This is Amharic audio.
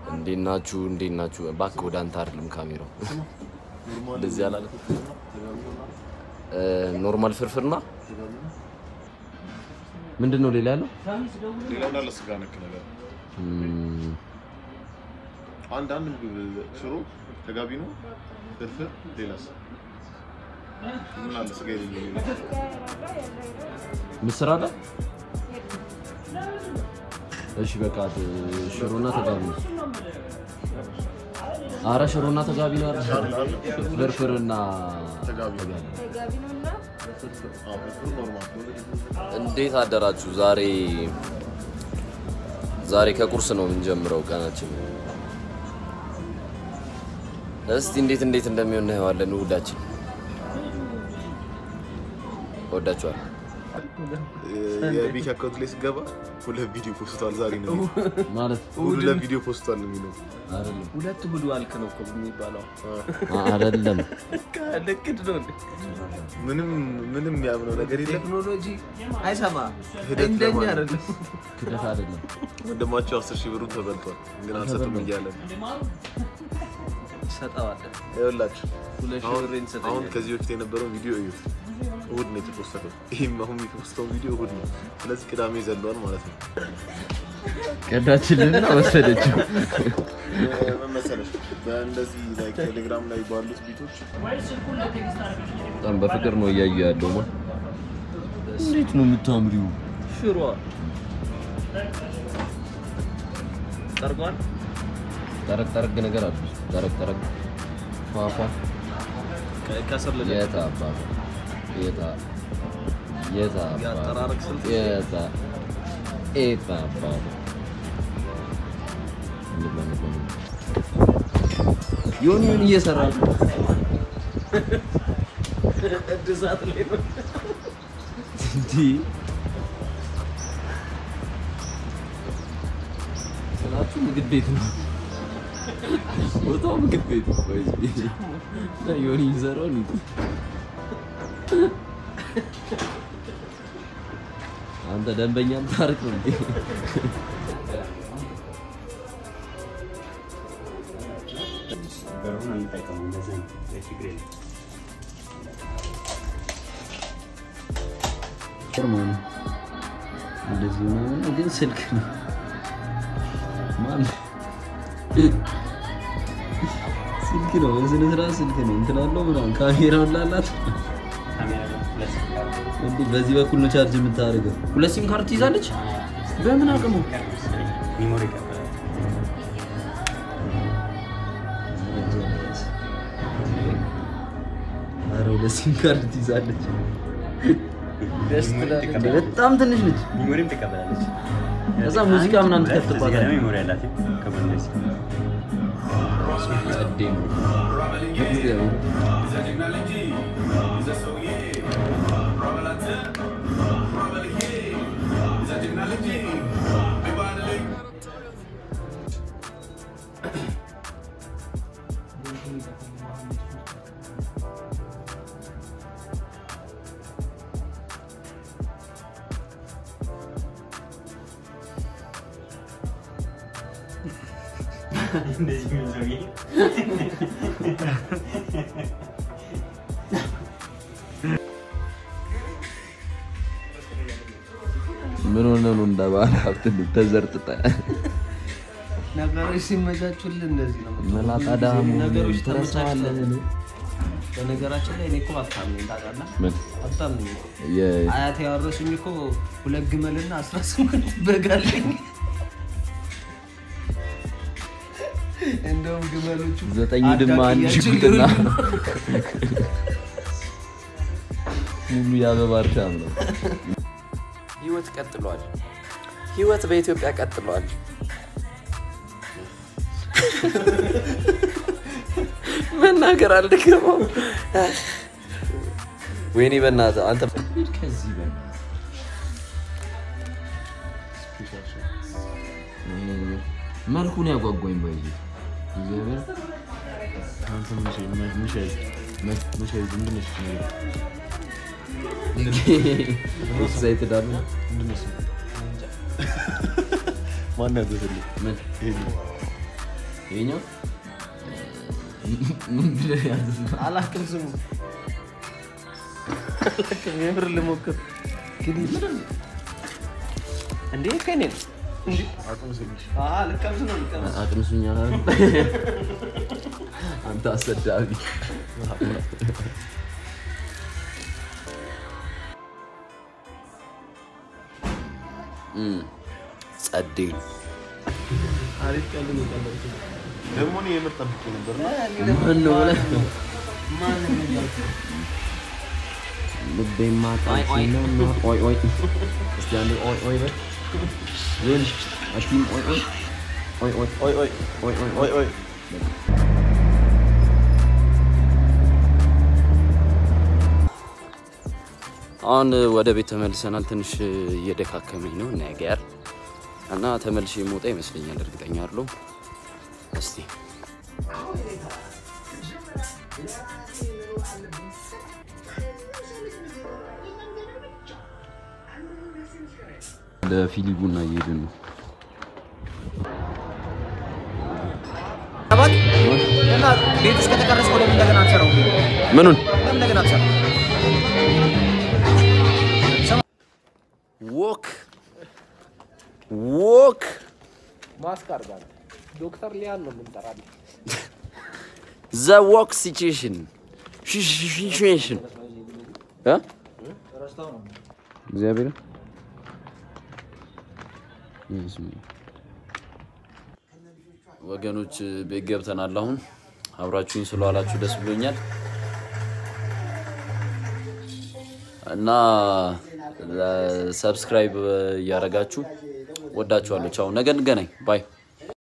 እንዴት ናችሁ? እንዴት ናችሁ? እባክህ ወደ አንተ አይደለም ካሜራው እንደዚህ አላለ። ኖርማል ፍርፍርና ምንድን ነው ሌላ ያለው? ሌላ እንዳለ ስጋ ነክ ነገር እም፣ አንድ አንድ ምግብ ሽሮ ተጋቢ ነው ፍርፍር ሌላስ ምን አለ ስጋ የሌለው ምስር አለ። እሺ በቃ ት- ሽሮና ተጋቢ ነው። አረ ሽሮና ተጋቢ ነው አይደል? ፍርፍርና ተጋቢ ነው ተጋቢ ነው እና አዎ ፍርፍር ኖርማል እንዴት አደራችሁ? ዛሬ ዛሬ ከቁርስ ነው የምንጀምረው ቀናችን። እስቲ እንዴት እንዴት እንደሚሆን እናየዋለን። እሑዳችን እወዳችኋለሁ። የቢክ አካውንት ላይ ስገባ ሁለት ቪዲዮ ፖስቷል ዛሬ ነው ማለት ሁለት ቪዲዮ ፖስቷል ነው የሚለው አይደለም ሁለት እሑድ ዋልክ ነው እኮ የሚባለው። አይደለም ልክድ ነው እንዴ? ምንም ምንም ያምነው ነገር የለም ቴክኖሎጂ አይሰማ ሂደት እንደኛ ለማለት አይደለም። ክደት አይደለም። ወንድማቸው አስር ሺህ ብሩን ተበልቷል ግን አልሰጡም እያለ ነው ሰጠዋለን ይኸውላችሁ ሁለት ሺህ አሁን ብር አሁን እንሰጠኛለን። ከዚህ በፊት የነበረውን ቪዲዮ እዩት እሑድ ነው የተፖስተው ይህም አሁን የተፖስተውን ቪዲዮ እሑድ ነው ስለዚህ ቅዳሜ ዘለዋል ማለት ነው ቀዳችልና ወሰደችው። ምን መሰለሽ በእንደዚህ ላይ ቴሌግራም ላይ ባሉት ቢቶች በጣም በፍቅር ነው እያዩ ያለው። ማ እንዴት ነው የምታምሪው? ሽሮ ጠርጓል። ጠረቅ ጠረቅ ነገር አለ። ጠረቅ ጠረቅ ፏፏ ከ- ከስር ልለ የታ አባቱ የታ የታ አባቱ የአጠራረቅ ስልት የታ የታ አባቱ እንብላ እንብላ እንብላ። ዮኒ ምን እየሰራ ነው? እድሳት ላይ ነው። እንዲህ ስላችሁ ምግብ ቤት ነው። ቦታው ምግብ ቤት ነው። ወይስ እና ዮኒ የሚሰራው ነው። አንተ ደንበኛም ታርቅ ነው እንዴ? በሩን አንጠቀመው እንደዚህ ነው ችግር የለም። ነው እንደዚህ ምናምን ነው፣ ግን ስልክ ነው ማን ስልክ ነው በስነ ስርዓት ስልክ ነው እንትን አለው ምናምን ካሜራውን ላላት ካሜራ ጋር ሁለት ስልክ አለ። እንዴ በዚህ በኩል ነው ቻርጅ የምታደርገው ሁለት ሲም ካርድ ትይዛለች በምን አቅሙ ቀር መሰለኝ ሚሞሪ ይቀበላል። ኧረ ሁለት ሲም ካርድ ትይዛለች ደስ ሚሞሪ ትላለች። እንዴ ትቀበላለች። በጣም ትንሽ ነች ሚሞሪም ትቀበላለች። ከዛ ሙዚቃ ምናምን ሁለት፣ እዚህ ጋር ትከፍትባታለች ደግሞ ሚሞሪ አላት ከጎን ላይ ጸዴ ነው እግዚአብሔር እንደዚህ የሚል ሰውዬ ምን ሆነ ነው እንደ ባለ ሀብት ተዘርጥጠ ነገሮች ሲመቻቹልን እንደዚህ ነው። መላጣ ዳሙ ነገሮች ትረሳዋለህ ተመቻችተው በነገራችን ላይ እኔ እኮ ሀብታም ነኝ ታውቃለህ? ምን ሀብታም ነኝ እኮ። የ- አያቴ ያወረሱኝ እኮ ሁለት ግመልና አስራ ስምንት በግ አለኝ። እንደውም ግመሎቹ ዘጠኝ ድማ አንድ አዳቅያቸው ሽጉጥና እየበሉ ነው። ሙሉ የአበባ እርሻም ነው። ህይወት ቀጥሏል። ህይወት በኢትዮጵያ ቀጥሏል። መናገር አልደገመው። ወይኔ በእናትህ አንተ ከዚህ በላይ መልኩን ያጓጓኝ ባይዙ እግዚአብሔር አንተ ምሻይ ምሻይ ምንድን ነሽ ኤክሳይትድ አሉ ማን ያዘዘልኝ ምን ይሄን ይኸኛው ምን ብለህ ያዝዝ ነው? አላውቅም ስሙ አላውቅም። የምር ልሞክር ግን እንዴ ከኔ ነው እንዴ? አዎ፣ ልቀምስ ነው ልቀምስ። አቅምሱኛ ላሉ አንተ አሰዳቢ እም፣ ጸዴ ነው። አሪፍ ቀልድ ነው የቀለድኩት። ደግሞ እኔ የምር ጠብቄ ነበር እና ማን ነው ብለህ ማን ነው የሚያውቀው? ልቤማ ጣልሽ ነው ነው። ኦይ ኦይ እስቲ አንዴ ኦይ ኦይ በል ዞን አቲም ኦይ ኦይ ኦይ ኦይ ኦይ ኦይ ኦይ ኦይ ኦይ ኦይ አሁን ወደ ቤት ተመልሰናል። ትንሽ እየደካከመኝ ነው ነገር እና ተመልሼ የምወጣ ይመስለኛል። እርግጠኛ አይደለሁም። እስቲ ለፊሊ ቡና እየሄድን ነው። እና ቤት ውስጥ ከተቀረጽከው ለምን እንደገና አትሰራውም? ምኑን ለምን እንደገና አትሰራውም? ዎክ ዎክ ማስክ አድርጋለሁ። ዶክተር ሊያን ነው የምንጠራለን። ዘ ዎክ ሲቹዌሽን ሲቹዌሽን እ እግዚአብሔር ወገኖች ቤት ገብተናል። አሁን አብራችሁኝ ስለዋላችሁ ደስ ብሎኛል እና ሰብስክራይብ እያደረጋችሁ ወዳችኋለሁ። ቻው፣ ነገ እንገናኝ። ባይ